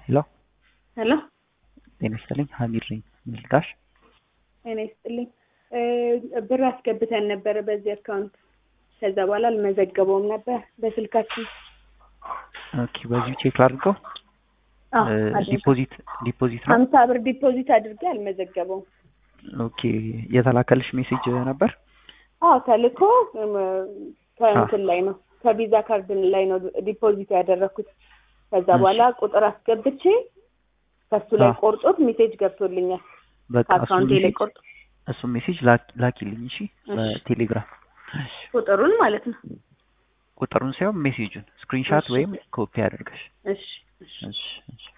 ሄሎ ሄሎ ጤና ይስጥልኝ ሀሚድ ነኝ ምልዳሽ ጤና ይስጥልኝ ብር አስገብተን ነበረ በዚህ አካውንት ከዛ በኋላ አልመዘገበውም ነበር በስልካችን ኦኬ በዚሁ ቼክ ላድርገው አዎ፣ አድርጌ። ዲፖዚት ዲፖዚት ነው ሀምሳ ብር ዲፖዚት አድርጌ አልመዘገበውም ኦኬ የተላከልሽ ሜሴጅ ነበር አዎ ተልኮ እም፣ ከእንትን ላይ ነው ከቪዛ ካርድ ላይ ነው ዲፖዚት ያደረኩት ከዛ እሺ። በኋላ ቁጥር አስገብቼ ከሱ ላይ አዎ። ቆርጦት ሜሴጅ ገብቶልኛል በቃ እሱ ከአካውንቴ ላይ ሜሴጅ ቆርጦ እሱ ሜሴጅ ላክ- ላኪልኝ እሺ እሺ። በቴሌግራም እሺ። ቁጥሩን ማለት ነው ቁጥሩን ሳይሆን ሜሴጁን ስክሪንሻት እሺ። ወይም ኮፒ አድርገሽ እሺ እሺ እሺ እሺ